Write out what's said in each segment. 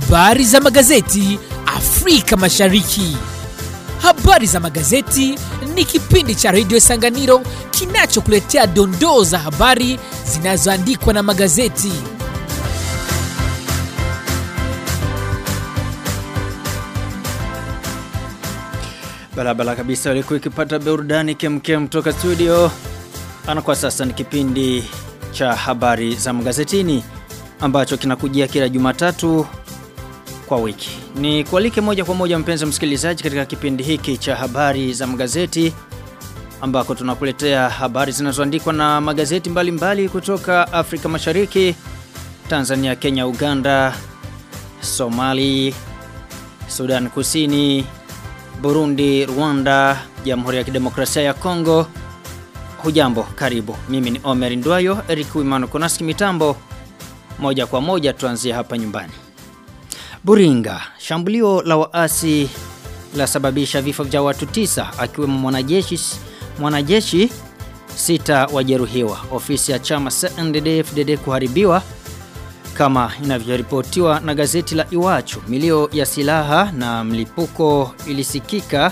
Habari za magazeti Afrika Mashariki. Habari za magazeti ni kipindi cha redio Sanganiro kinachokuletea dondoo za habari zinazoandikwa na magazeti. Barabara kabisa ulikuwa ikipata burudani kemkem kutoka studio. Ana kwa sasa ni kipindi cha habari za magazetini ambacho kinakujia kila Jumatatu kwa wiki. Ni kualike moja kwa moja mpenzi msikilizaji katika kipindi hiki cha habari za magazeti ambako tunakuletea habari zinazoandikwa na magazeti mbalimbali mbali kutoka Afrika Mashariki, Tanzania, Kenya, Uganda, Somali, Sudan Kusini, Burundi, Rwanda, Jamhuri ya Kidemokrasia ya Kongo. Hujambo, karibu. Mimi ni Omer Ndwayo, Eric Wimano Konaski mitambo. Moja kwa moja tuanzie hapa nyumbani. Buringa, shambulio la waasi la sababisha vifo vya watu tisa akiwemo mwanajeshi mwanajeshi sita wajeruhiwa. Ofisi ya chama CNDD-FDD kuharibiwa kama inavyoripotiwa na gazeti la Iwachu. Milio ya silaha na mlipuko ilisikika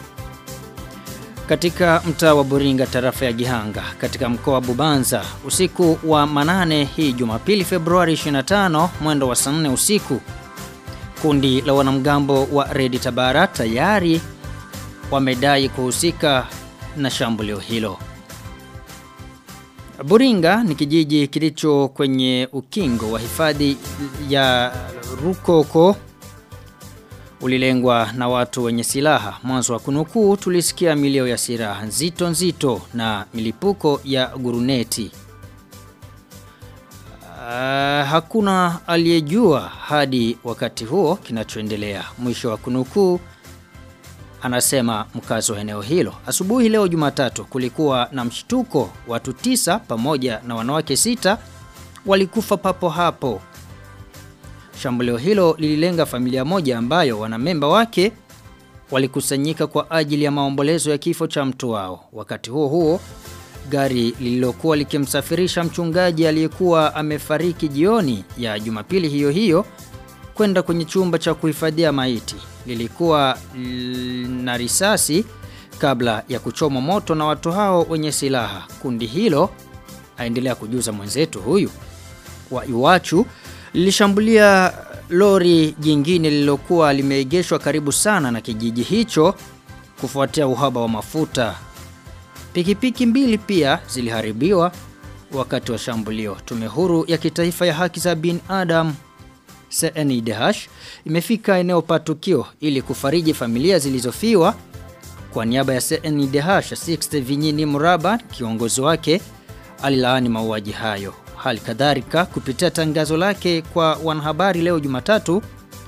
katika mtaa wa Buringa tarafa ya Gihanga katika mkoa wa Bubanza usiku wa manane hii Jumapili Februari 25 mwendo wa saa 4 usiku. Kundi la wanamgambo wa Redi Tabara tayari wamedai kuhusika na shambulio hilo. Buringa ni kijiji kilicho kwenye ukingo wa hifadhi ya Rukoko ulilengwa na watu wenye silaha. Mwanzo wa kunukuu tulisikia milio ya silaha nzito nzito na milipuko ya guruneti. Uh, hakuna aliyejua hadi wakati huo kinachoendelea. Mwisho wa kunukuu anasema mkazi wa eneo hilo. Asubuhi leo Jumatatu kulikuwa na mshtuko, watu tisa pamoja na wanawake sita walikufa papo hapo. Shambulio hilo lililenga familia moja ambayo wanamemba wake walikusanyika kwa ajili ya maombolezo ya kifo cha mtu wao. Wakati huo huo, gari lililokuwa likimsafirisha mchungaji aliyekuwa amefariki jioni ya Jumapili hiyo hiyo kwenda kwenye chumba cha kuhifadhia maiti lilikuwa na risasi kabla ya kuchoma moto na watu hao wenye silaha. Kundi hilo aendelea kujuza mwenzetu huyu wa Iwachu lilishambulia lori jingine lililokuwa limeegeshwa karibu sana na kijiji hicho kufuatia uhaba wa mafuta. Pikipiki mbili pia ziliharibiwa wakati wa shambulio. Tume huru ya kitaifa ya haki za binadamu CNIDH imefika eneo pa tukio ili kufariji familia zilizofiwa kwa niaba ya CNIDH Sixte Vinyini Muraba kiongozi wake alilaani mauaji hayo. Hali kadhalika kupitia tangazo lake kwa wanahabari leo Jumatatu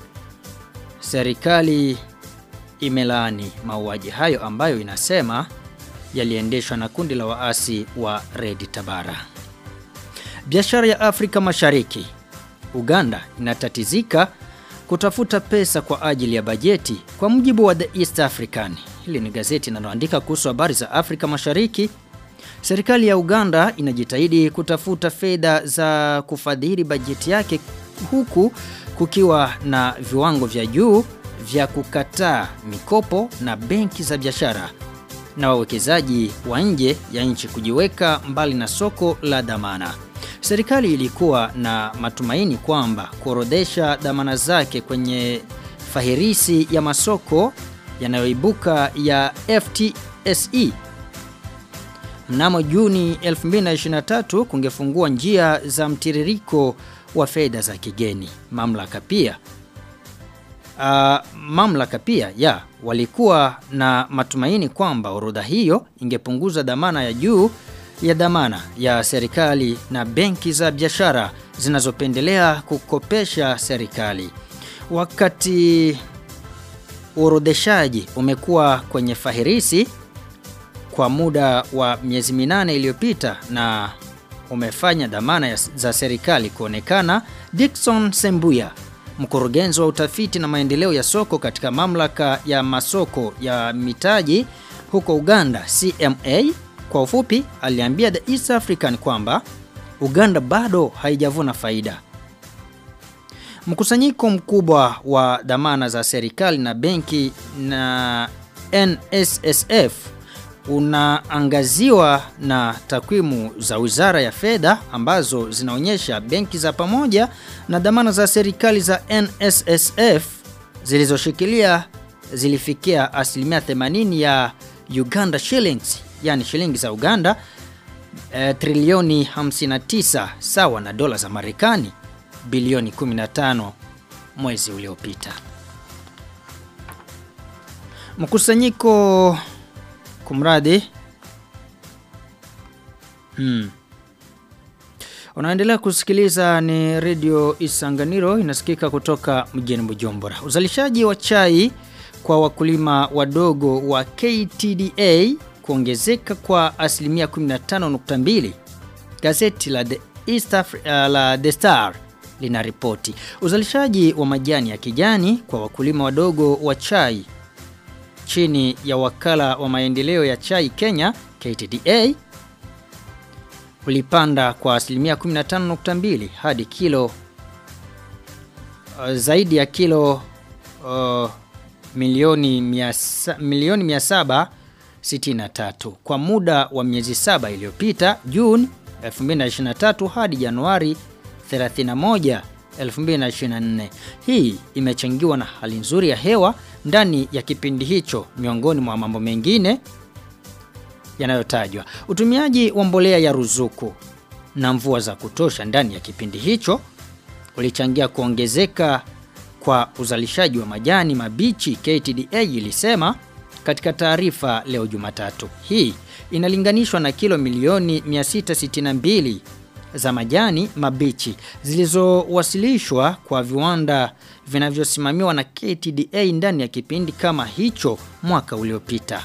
serikali imelaani mauaji hayo ambayo inasema yaliendeshwa na kundi la waasi wa Red Tabara. Biashara ya Afrika Mashariki Uganda inatatizika kutafuta pesa kwa ajili ya bajeti kwa mujibu wa The East African. Hili ni gazeti linaloandika kuhusu habari za Afrika Mashariki. Serikali ya Uganda inajitahidi kutafuta fedha za kufadhili bajeti yake huku kukiwa na viwango vya juu vya kukataa mikopo na benki za biashara na wawekezaji wa nje ya nchi kujiweka mbali na soko la dhamana. Serikali ilikuwa na matumaini kwamba kuorodhesha dhamana zake kwenye fahirisi ya masoko yanayoibuka ya FTSE mnamo Juni 2023 kungefungua njia za mtiririko wa fedha za kigeni. Mamlaka pia Uh, mamlaka pia ya walikuwa na matumaini kwamba orodha hiyo ingepunguza dhamana ya juu ya dhamana ya serikali na benki za biashara zinazopendelea kukopesha serikali. Wakati uorodheshaji umekuwa kwenye fahirisi kwa muda wa miezi minane iliyopita na umefanya dhamana ya, za serikali kuonekana, Dickson Sembuya mkurugenzi wa utafiti na maendeleo ya soko katika mamlaka ya masoko ya mitaji huko Uganda CMA kwa ufupi aliambia The East African kwamba Uganda bado haijavuna faida. Mkusanyiko mkubwa wa dhamana za serikali na benki na NSSF unaangaziwa na takwimu za Wizara ya Fedha ambazo zinaonyesha benki za pamoja na dhamana za serikali za NSSF zilizoshikilia zilifikia asilimia 80 ya Uganda shillings yani shilingi za Uganda e, trilioni 59 sawa na dola za Marekani bilioni 15 mwezi uliopita. Mkusanyiko kumradi hmm. Unaendelea kusikiliza ni Radio Isanganiro inasikika kutoka mjini Bujumbura. Uzalishaji wa chai kwa wakulima wadogo wa KTDA kuongezeka kwa asilimia 15.2. Gazeti la The, East Afri uh, la The Star linaripoti uzalishaji wa majani ya kijani kwa wakulima wadogo wa chai chini ya wakala wa maendeleo ya chai Kenya KTDA ulipanda kwa asilimia 15.2 hadi kilo uh, zaidi ya kilo uh, milioni miasa, milioni 763 kwa muda wa miezi saba iliyopita Juni 2023 hadi Januari 31 2024. Hii imechangiwa na hali nzuri ya hewa ndani ya kipindi hicho miongoni mwa mambo mengine yanayotajwa. Utumiaji wa mbolea ya ruzuku na mvua za kutosha ndani ya kipindi hicho ulichangia kuongezeka kwa uzalishaji wa majani mabichi KTDA ilisema katika taarifa leo Jumatatu. Hii inalinganishwa na kilo milioni 662 za majani mabichi zilizowasilishwa kwa viwanda vinavyosimamiwa na KTDA ndani ya kipindi kama hicho mwaka uliopita.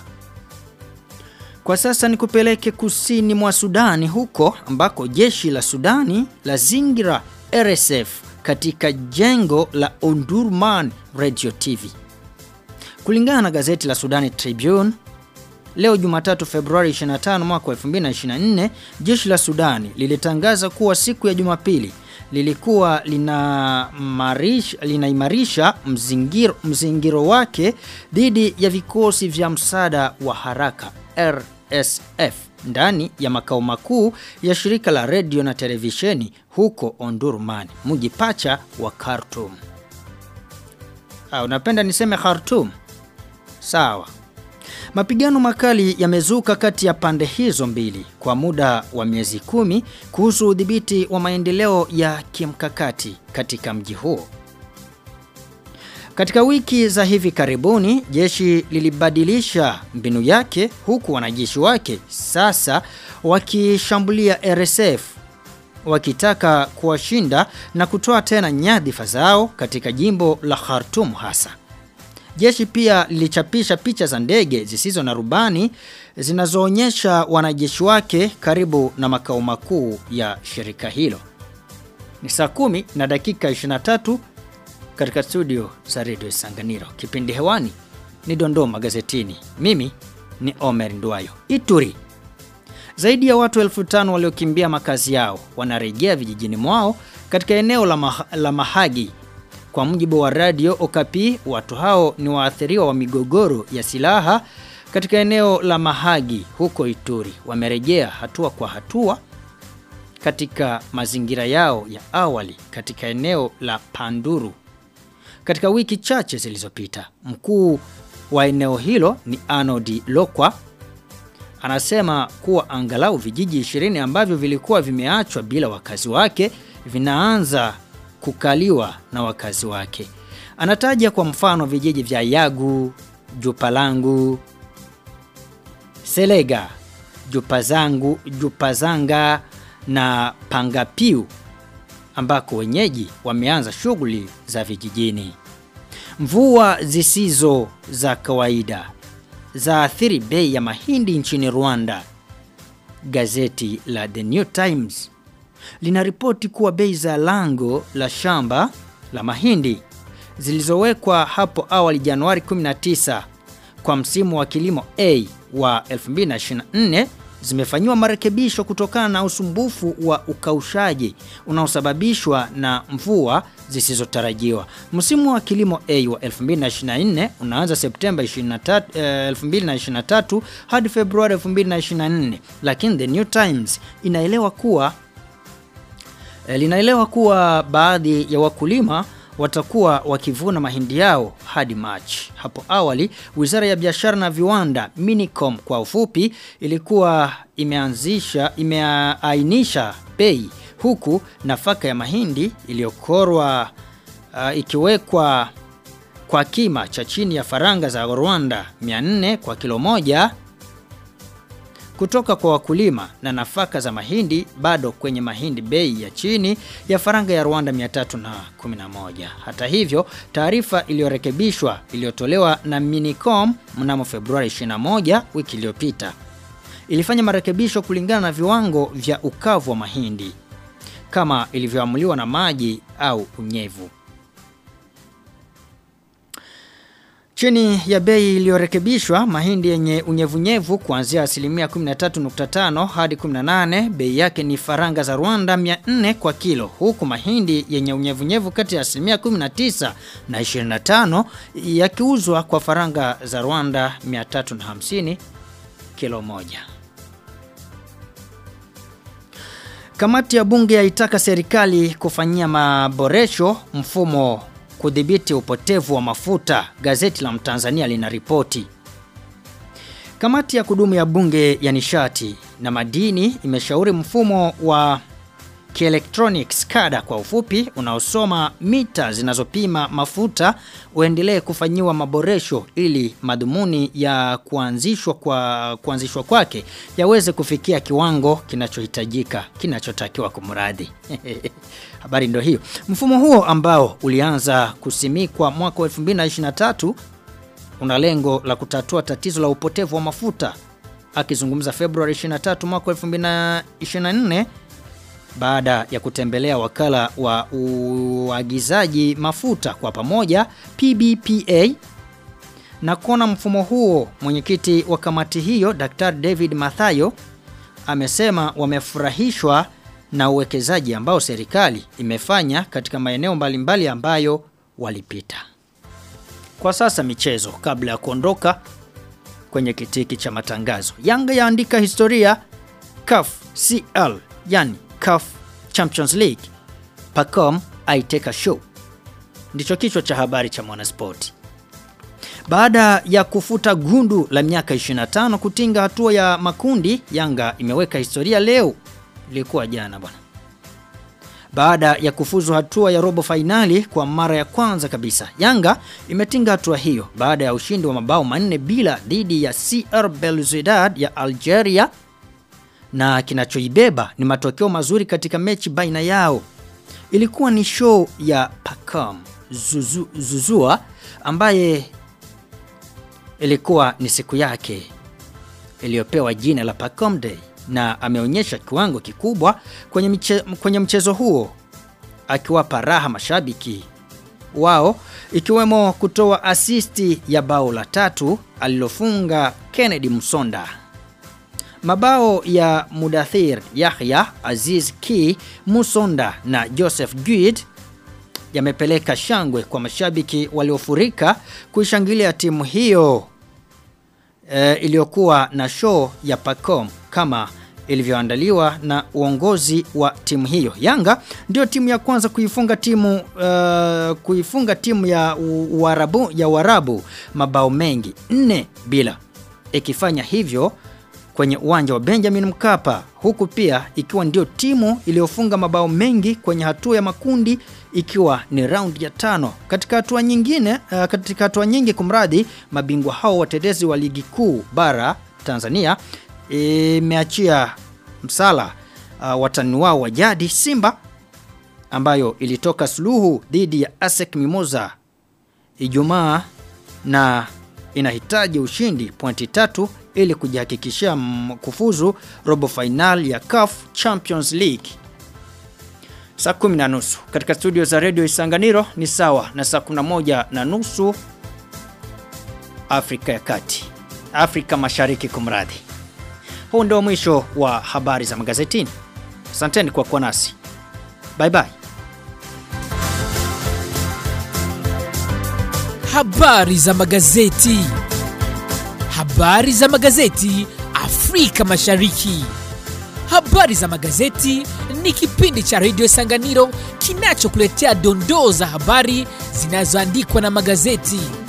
Kwa sasa ni kupeleke kusini mwa Sudani huko ambako jeshi la Sudani la zingira RSF katika jengo la Ondurman Radio TV. Kulingana na gazeti la Sudani Tribune, leo Jumatatu Februari 25 mwaka 2024, jeshi la Sudani lilitangaza kuwa siku ya Jumapili lilikuwa linaimarisha lina mzingiro, mzingiro wake dhidi ya vikosi vya msaada wa haraka RSF ndani ya makao makuu ya shirika la redio na televisheni huko Ondurman, mji pacha wa Khartoum. Ah, unapenda niseme Khartoum? Sawa. Mapigano makali yamezuka kati ya pande hizo mbili kwa muda wa miezi kumi kuhusu udhibiti wa maendeleo ya kimkakati katika mji huo. Katika wiki za hivi karibuni, jeshi lilibadilisha mbinu yake huku wanajeshi wake sasa wakishambulia RSF wakitaka kuwashinda na kutoa tena nyadhifa zao katika jimbo la Khartoum hasa. Jeshi pia lilichapisha picha za ndege zisizo na rubani zinazoonyesha wanajeshi wake karibu na makao makuu ya shirika hilo. Ni saa kumi na dakika 23 katika studio za Radio Sanganiro. Kipindi hewani ni Dondoo magazetini. Mimi ni Omer Nduayo. Ituri. Zaidi ya watu elfu tano waliokimbia makazi yao wanarejea vijijini mwao katika eneo la, mah la Mahagi kwa mujibu wa radio Okapi, watu hao ni waathiriwa wa migogoro ya silaha katika eneo la Mahagi huko Ituri. Wamerejea hatua kwa hatua katika mazingira yao ya awali katika eneo la Panduru. Katika wiki chache zilizopita, mkuu wa eneo hilo ni Arnold Lokwa anasema kuwa angalau vijiji 20 ambavyo vilikuwa vimeachwa bila wakazi wake vinaanza kukaliwa na wakazi wake. Anataja kwa mfano vijiji vya Yagu, Jupalangu, Selega, Jupazangu, Jupazanga na Pangapiu ambako wenyeji wameanza shughuli za vijijini. Mvua zisizo za kawaida zaathiri bei ya mahindi nchini Rwanda. Gazeti la The New Times linaripoti kuwa bei za lango la shamba la mahindi zilizowekwa hapo awali Januari 19 kwa msimu wa kilimo A wa 2024 zimefanyiwa marekebisho kutokana na usumbufu wa ukaushaji unaosababishwa na mvua zisizotarajiwa. Msimu wa kilimo A wa 2024 unaanza Septemba 23, eh, 2023 hadi Februari 2024, lakini The New Times inaelewa kuwa eh, linaelewa kuwa baadhi ya wakulima watakuwa wakivuna mahindi yao hadi Machi. Hapo awali, Wizara ya Biashara na Viwanda, Minicom kwa ufupi, ilikuwa imeanzisha imeainisha bei huku nafaka ya mahindi iliyokorwa uh, ikiwekwa kwa kima cha chini ya faranga za Rwanda 400 kwa kilo moja kutoka kwa wakulima na nafaka za mahindi bado kwenye mahindi bei ya chini ya faranga ya Rwanda 311. Hata hivyo, taarifa iliyorekebishwa iliyotolewa na Minicom mnamo Februari 21 wiki iliyopita ilifanya marekebisho kulingana na viwango vya ukavu wa mahindi kama ilivyoamuliwa na maji au unyevu. Chini ya bei iliyorekebishwa mahindi yenye unyevunyevu kuanzia asilimia 13.5 hadi 18 bei yake ni faranga za Rwanda 400 kwa kilo huku mahindi yenye unyevunyevu kati ya asilimia 19 na 25 yakiuzwa kwa faranga za Rwanda 350 kilo moja. Kamati ya bunge yaitaka serikali kufanyia maboresho mfumo kudhibiti upotevu wa mafuta, gazeti la Mtanzania linaripoti. Kamati ya kudumu ya bunge ya nishati na madini imeshauri mfumo wa kielektronics kada kwa ufupi unaosoma mita zinazopima mafuta uendelee kufanyiwa maboresho ili madhumuni ya kuanzishwa kwa kuanzishwa kwake yaweze kufikia kiwango kinachohitajika kinachotakiwa kumradhi. Habari ndio hiyo. Mfumo huo ambao ulianza kusimikwa mwaka wa 2023 una lengo la kutatua tatizo la upotevu wa mafuta. Akizungumza Februari 23 mwaka 2024 baada ya kutembelea wakala wa uagizaji mafuta kwa pamoja PBPA na kuona mfumo huo mwenyekiti wa kamati hiyo Dr. David Mathayo amesema wamefurahishwa na uwekezaji ambao serikali imefanya katika maeneo mbalimbali ambayo walipita. Kwa sasa michezo kabla ya kuondoka kwenye kitiki cha matangazo. Yanga yaandika historia CAF CL yani CAF Champions League. Pacom aiteka show. Ndicho kichwa cha habari cha Mwanaspoti. Baada ya kufuta gundu la miaka 25 kutinga hatua ya makundi, Yanga imeweka historia leo. Ilikuwa jana bwana. Baada ya kufuzu hatua ya robo fainali kwa mara ya kwanza kabisa, Yanga imetinga hatua hiyo baada ya ushindi wa mabao manne bila dhidi ya CR Belouizdad ya Algeria na kinachoibeba ni matokeo mazuri katika mechi baina yao. Ilikuwa ni show ya Pacom Zuzu, Zuzua ambaye ilikuwa ni siku yake iliyopewa jina la Pacom Day na ameonyesha kiwango kikubwa kwenye, mche, kwenye mchezo huo akiwapa raha mashabiki wao ikiwemo kutoa asisti ya bao la tatu alilofunga Kennedy Musonda. Mabao ya Mudathir Yahya, Aziz Ki, Musonda na Joseph Guid yamepeleka shangwe kwa mashabiki waliofurika kuishangilia timu hiyo e, iliyokuwa na show ya Pacom kama ilivyoandaliwa na uongozi wa timu hiyo. Yanga ndio timu ya kwanza kuifunga timu uh, kuifunga timu ya Uarabu ya Uarabu mabao mengi nne bila ikifanya hivyo kwenye uwanja wa Benjamin Mkapa huku pia ikiwa ndio timu iliyofunga mabao mengi kwenye hatua ya makundi ikiwa ni raundi ya tano. Katika hatua nyingine uh, katika hatua nyingi kumradi mabingwa hao watetezi wa ligi kuu bara Tanzania imeachia msala uh, watani wao wa jadi Simba ambayo ilitoka suluhu dhidi ya ASEC Mimosa Ijumaa na inahitaji ushindi pointi tatu ili kujihakikishia kufuzu robo final ya CAF Champions League. Saa kumi na nusu katika studio za redio Isanganiro ni sawa na saa 11 na nusu Afrika ya Kati, Afrika Mashariki kumradhi. Huu ndio mwisho wa habari za magazetini. Asanteni kwa kuwa nasi. Bye bye. Habari za magazeti. Habari za magazeti Afrika Mashariki. Habari za magazeti ni kipindi cha redio Sanganiro kinachokuletea dondoo za habari zinazoandikwa na magazeti.